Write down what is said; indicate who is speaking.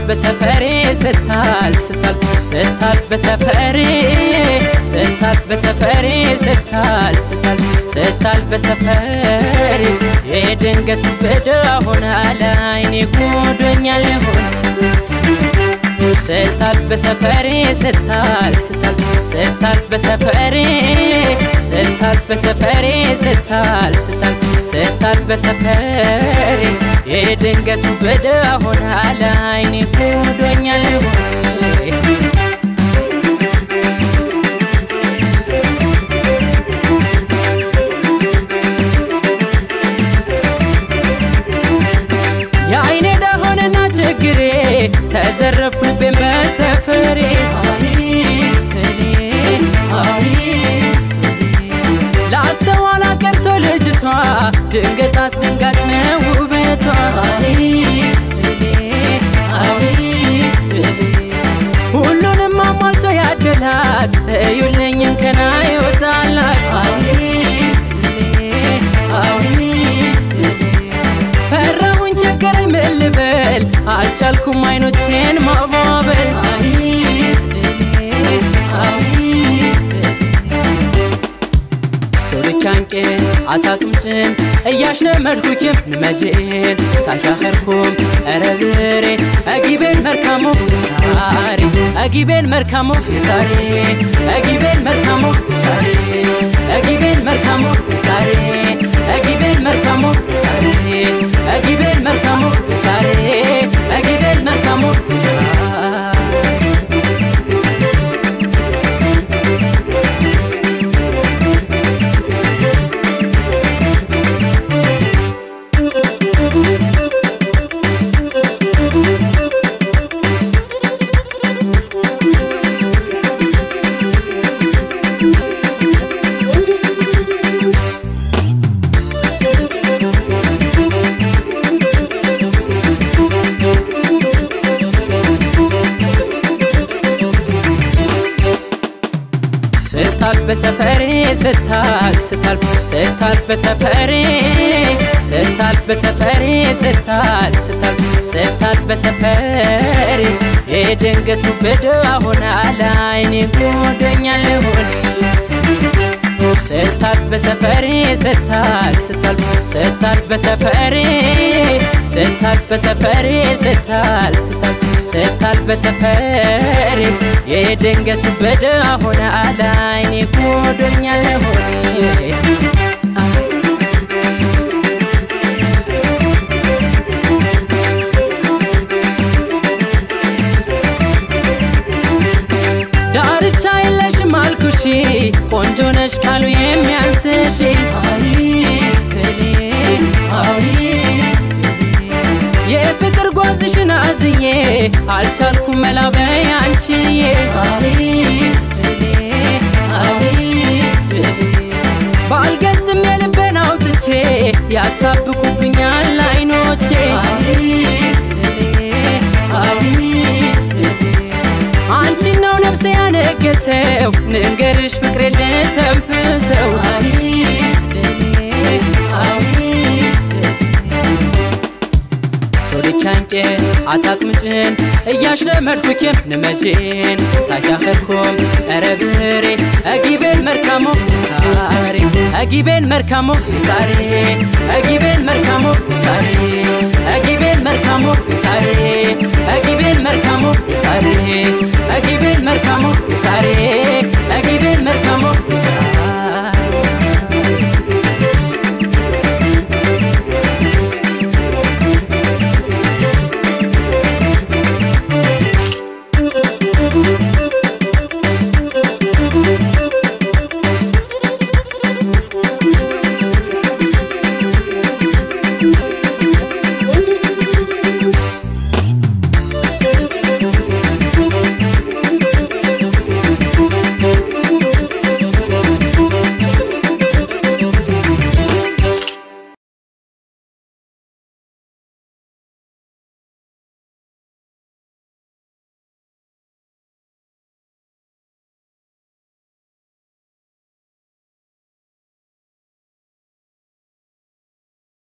Speaker 1: በሰፈሬ ስታልፍ ስታልፍ ስታልፍ በሰፈሬ ስታልፍ በሰፈሬ ስታልፍ ስታልፍ ስታልፍ በሰፈሬ የድንገት በዳ ሆነ ለዓይኔ ጎዶኛል ሆነ ስታልፍ በሰፈሬ ስታልፍ ስታልፍ ስታልፍ በሰፈሬ ስታልፍ በሰፈሬ ስታልፍ ስታልፍ ስታልፍ በሰፈሬ የድንገት በዳ ሆነ ለዓይኔ ጎዶኛል ሆነ የአይኔ ዳሆንና ችግሬ ተዘረፍኩ ልቤን በሰፈሬ ለአስተዋላ ቀርቶ ልጅቷ ድንገት አስደንጋጭ ነው ውበቷ ሁሉንም አሟልቶ ያደላት እዩልኝም ከና ይወጣላት ፈራሁኝ ቸገረኝ ምን ልበል አልቻልኩም አይኖቼን ማባበል ቶልቻንቄን አታቅምጭን እያሽለመድኩኪም ንመጄን ታሻኸርኩም ረብሬ አጊቤን መርካሞ ሳሬ አጊቤን መርካሞ ሳሬ አጊቤን መርካሞ ሳሬ አጊቤን መርካሞ ሳሬ አጊቤን መርካሞ ሳሬ አጊቤን መርካሞ ሳሬ አጊቤን መርካሞ ሳሬ ስታልፍ በሰፈሬ ስታልፍ ስታልፍ ስታልፍ በሰፈሬ ስታልፍ በሰፈሬ ስታልፍ ስታልፍ ስታልፍ በሰፈሬ የድንገት በዳ ሆነ ለዓይኔ ጎዶኛል ሆነ ስታልፍ በሰፈሬ ስታልፍ ስታልፍ ስታልፍ በሰፈሬ ስታልፍ በሰፈሬ ስታልፍ ስታልፍ ስታልፍ በሰፈሬ የድንገት በዳ ሆነ ለዓይኔ ጎዶኛል ሆነ ዳርቻ የለሽም አልኩሽ ቆንጆ ነሽ ካሉ የሚያንስሽ የፍቅር ጓዝሽን አዝዬ አልቻልኩም መላበይ አንቺዬ ባልገልጽም የልቤን አውጥቼ ያሳብቁብኛል አይኖቼ አንቺን ነው ነፍሴ ያነገሰው ንንገርሽ ፍቅሬ ልተንፍሰው ቶልቻንቄን አታቅምጭን እያሽለመድኩኪም ንመጄን ታሻኸርኩም ረብሬ አጊቤን መርካሞ ሳሬ አጊቤን መርካሞ ሳሬ አጊቤን መርካሞ ሳሬ አጊቤን መርካሞ ሳሬ አጊቤን መርካሞ ሳሬ አጊቤን መርካሞ ሳሬ